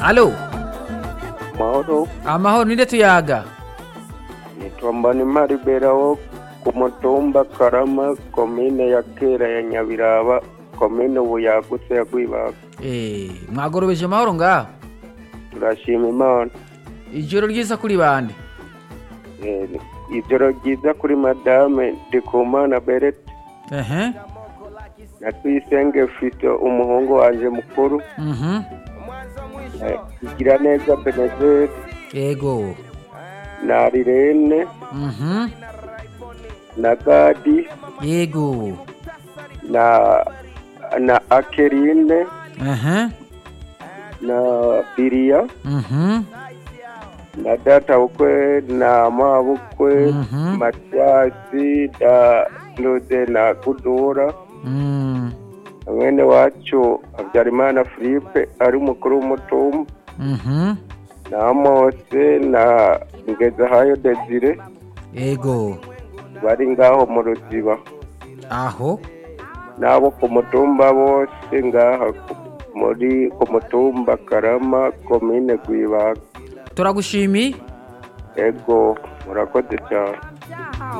alo mahoro amahoro ninde tuyaga nitwa mbanimari berawo ku mutumba karama komine ya kera ya nyabiraba komine ubu yagutse ya rwibaga Eh, mwagorobeje amahoro ngaho turashima imana ijoro ryiza kuri bande Eh, ijoro ryiza kuri madame ndikumana berete ehe na tuyisenge fite umuhungu wanje mukuru mhm Eh, igira neza benezeri yego na rirene mhm na gadi yego na na akerine ehe na biriya mhm na data bukwe na mabukwe Mhm. matiyasi na nude na gudura mm mwene wacu habyarimana philippe ari umukuru w'umutumba mhm na mose na ngezahayo desire yego bari ngaho mu ruziba aho n'abo ku mutumba bose ngaha ku- muri ku mutumba karama komine rwibaga turagushimiye ego murakoze cyane